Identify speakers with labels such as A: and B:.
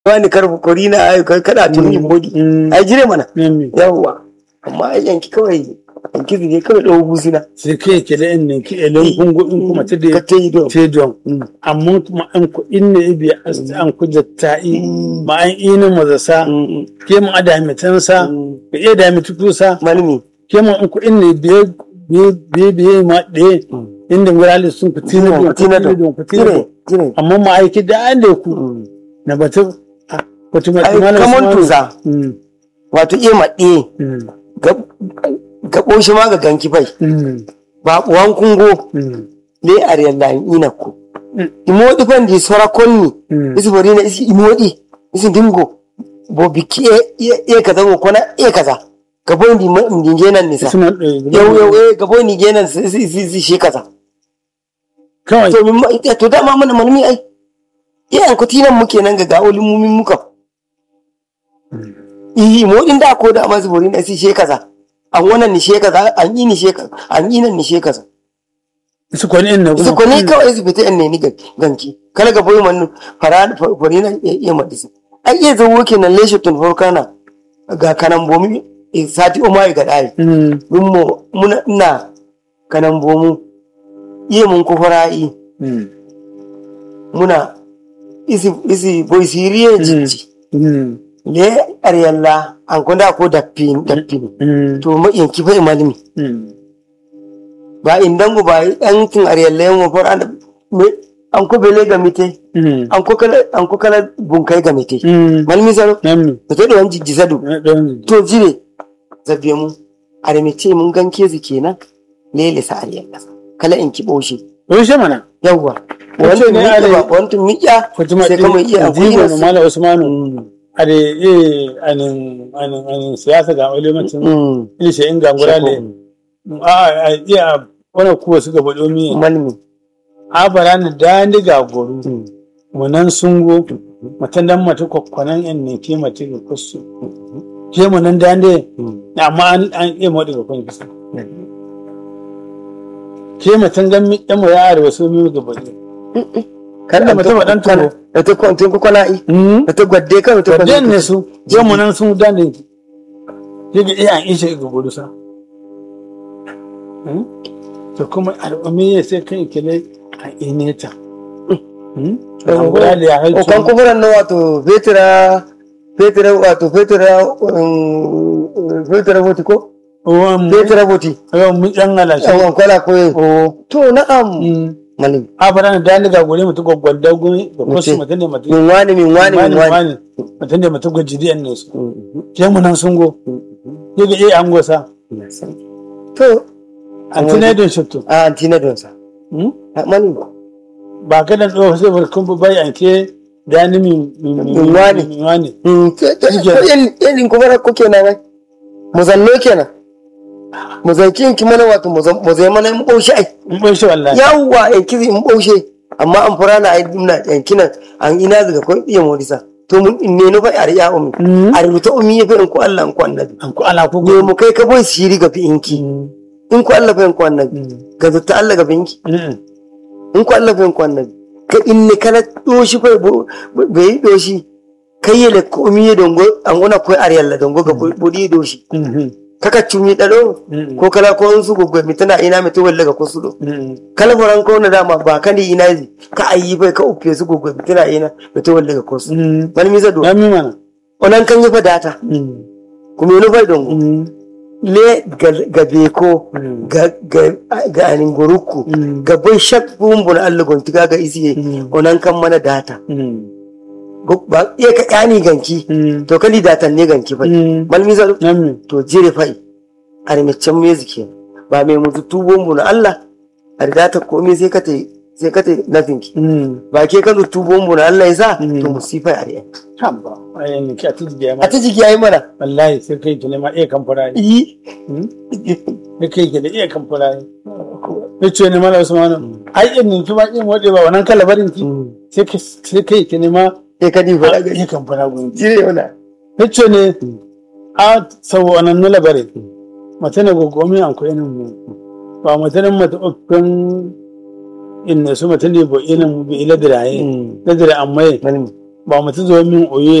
A: wani karfa kori na ai kada tuni bodi ai jire mana yawwa amma ai yanki kawai yanki ne kawai dawo busina
B: sai kai ke da in ne ki elon kungo in kuma ta
A: ka
B: da
A: te yi don
B: te don amma kuma an ku in ne ibi an ku jatta'i ma an ina mazasa ke mu ada mitansa ka iya da mitukusa
A: malami
B: ke mu an ku in ne biye biye biye biye ma ɗaya inda wurare sun ku tina don ku tina don ku tina
A: jire
B: don
A: jire
B: amma ma aiki da an da ku na batu batu mai
A: ai kamar tuza wato iya maɗe gaɓo shi ma ga ganki bai ba ɓuwan kungo ne a riyalla ina ko imoɗi fan di sora konni isi bari na isi imoɗi isi dingo bo biki e e kaza ko kona e kaza gabo ndi ma ndi genan ni sa yau yau e gabo ni genan si si si si shi kaza
B: kawai
A: to min ma ita to dama mana malmi ai iyan ko tinan muke nan ga gawolin mu min muka i imoɗin da ko da masu bari na isi shi kaza an wannan ni shi kaza an yi ni shi kaza an yi nan ni shi kaza
B: su kwani in na
A: su ko ni kawai su fita ne ni ga- ganki kala ga boye man fara fari nan ya iya madisi ai iya zo woke nan leshe tun kana ga kanan bomi eh, sati o mai ga dai dun mo muna ina kanan bomu iya mun ko fara'i muna isi isi boy siriye jiji le ariyalla an kunda ko dappin dappin to ma yanki fa malimi ba indangu ba yan kin ariyalla yan wafar an me an ko bele ga mite an ko kala an ko kala bunkai ga mite malmi saro
B: Nami,
A: to to wan jijji sadu
B: na ɗan
A: to jire zabe mu are me ce mun ganke zu kenan lele sa ariyalla kala in ki boshi
B: Rushe mana.
A: yawwa
B: Wace
A: wani
B: ne
A: miƙa
B: are-
A: ba wani miƙa
B: Fatima
A: sai kama iya
B: ɗin
A: akwai
B: jigo
A: nasu.
B: na Malam Usmanu. A da eh anin anin anin siyasa ga ulimacin
A: Mm.
B: ilishe in gangura ne. A a iya wani kuwa suka baɗo mi.
A: malmi
B: A bara ni da ni ga goru. Mu nan sun go. Matan dan mata kwakwanan yan ne ke mata ga kusu. Ke mu nan da ne. Amma an an iya maɗi ga kwan kisa. Ke matan gan mi ɗan mu ya arewa su mi ga baɗo.
A: kan
B: da mutum ɗan tuwo.
A: da ta kwantin ku kwana i da ta gwadde kan ta
B: Jan ne su, yau mu nan sun dane ki. Yadda iya an ishe ga gudu sa. To kuma al'ummi ya sai kan kile a ineta. An guda da ya
A: o kan
B: haicu.
A: kufuran na wato fetira fetira wato fetira um, fetira voti ko
B: Uwan mu,
A: fetira voti
B: yau mun yan alashi.
A: yawan kwala ko ye
B: O,
A: to na'am malmi
B: a fara da ni ga gure mutu gwaggwada gumi ga kwasu
A: Mutum.
B: mutum ne mutum.
A: min wani min wani min wani
B: Mutum ne mutum gwaji diyan ne su. Ke mu nan sun go. Yadda iya an gosa.
A: to
B: An tunai don shittu.
A: a antina don sa a malmi
B: ba ka da ɗaya sai barkun ba bai anke da ni min
A: Min wani.
B: min wani
A: Mm, to- to-
B: Shike.
A: to yan yan kufuran ko kenan ai mu zanno kenan mu zanki in ki mana wato mu zan- mu zai mana mu ɓaushi ai
B: in bai shi wallahi
A: yawwa yanki in ɓaushe amma an fura na ai na yanki nan an ina daga ko iya morisa to mun in ne no fa ari ya umi
B: Mm.
A: ari ruta umi ya fa in ko Allah in ko annabi
B: an ku ala ko
A: ne mu kai ka boy siri ga fi inki in ko Allah fa in ko annabi ga zata Allah ga binki in ko Allah fa in ko annabi ka in ne kana doshi fa bo- bo- bai doshi kai ya le ko umi ya dongo an gona ko ari Allah dongo ga bodi doshi kaka cumi dado ko kala ko in su goggo mi tana ina mi to wallaga ko su do kala foran ko na dama ba kan di ina zi ka ayi bai ka uppe su gogo tana ina da to wallaga ko su man mi zado
B: ya mi mana
A: onan kan yi fa data kuma no bai dongo le ga ga beko ga ga ga anin goruku ga bai shak bumbun Allah gon tiga ga isiye onan kan mana data Go- ba iya ka yani ganki to kali datan ne ganki fa man mi zado
B: ya mi
A: to jire fai a rimicen music ba mai mutu tubon mu na Allah a riga ta komai sai ka ta sai ka ta nafin ki ba ke ka tubon mu na Allah ya sa to musifa a riya
B: haba ai ni ki a tuji ya
A: a
B: ma
A: ta jiki yayi mana
B: wallahi sai kai ki ne ma iya kan fara
A: yi
B: ne kai ki da iya kan fara ne ce ne mala usmanu ai in ni ki ma in wade ba wannan kalabarin ki sai kai sai kai ki ne ma
A: sai ka di fara gari
B: iya kan fara gun
A: jire yana
B: Hicce ne a sau wannan nula bare mata ne gogomi an ko inin mu ba mata ne mata ukkan inna su mata ne bo inin mu bi ila diraye da dire amma
A: malmi
B: ba mutu zo min oye